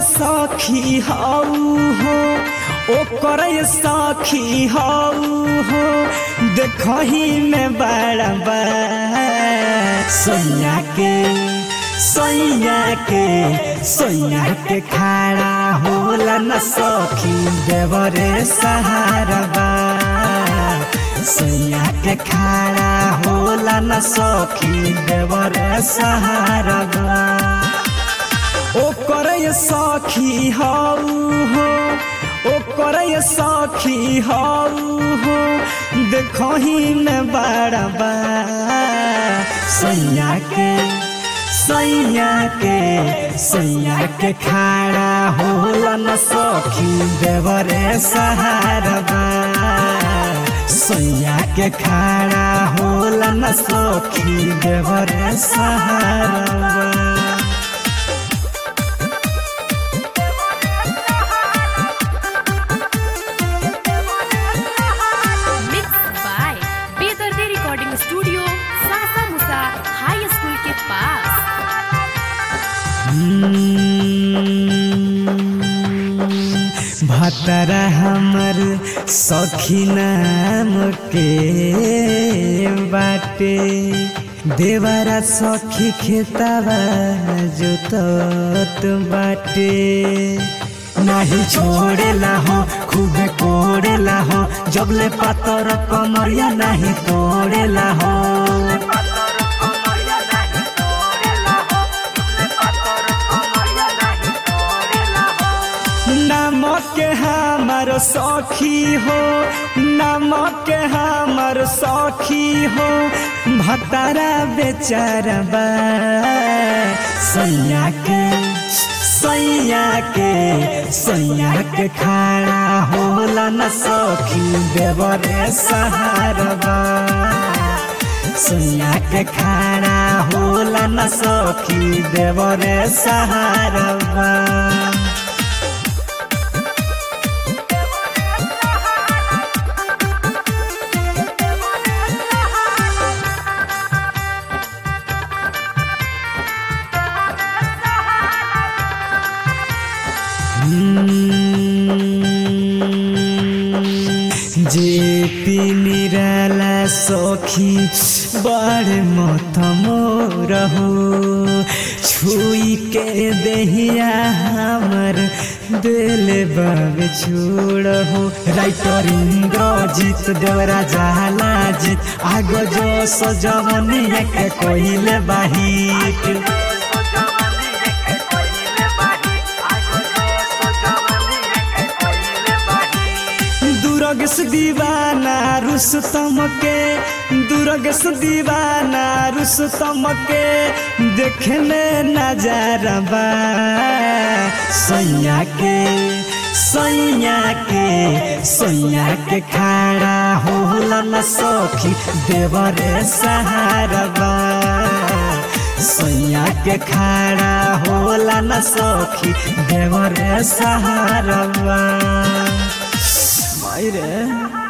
सखी हऊ हो ओकर सखी हऊ हो देखही में बड़ा बा सैया के सैया के सैया के खाड़ा होला न सखी देवरे सहारा बा सैया के खाड़ा होला न सखी देवरे सहारा बा ओकर सखी हऊ हो ओकर सखी हऊ हो देखही में बड़ा बा सैया के सैया के सैया के खाड़ा होला न सखी देवरे सहारा बा सैया के खाड़ा होला न सखी देवरे सहारा बा Mixed by Bedarde Recording Studio, Sasa Musa High School के पास भतरा हमर सखी नाम के बाटे देवरा सखी खेतवा जोतत बाटे नाही छोड़ेला हो खूबे कोड़ेला हो जबले पातर कमरिया नहीं तोड़ेला हो नमक के हमर सखी हो नमक के हमर सखी हो भतारा बेचारबा सैया के सैया के सैया के खाड़ा होला न सखी देवरे सहारबा सैया के खाड़ा होला न सखी देवरे सहारबा जे पी निराला सखी बड़ मत मोर हो छुई के दहिया हमर दिल बाब छोड़ हो राइटर इंद्रजीत देवरा जाला जीत आग जो सजवनिया के कहिले बाहिट दुर्गस दीवाना रुस्तम के दुर्गस दीवाना रुस्तम के देखने नजारा बा सैया के सैया के सैया के खाड़ा होला न सखी देवरे सहारा बा सैया के खाड़ा होला न सखी देवरे सहारा बा मायरे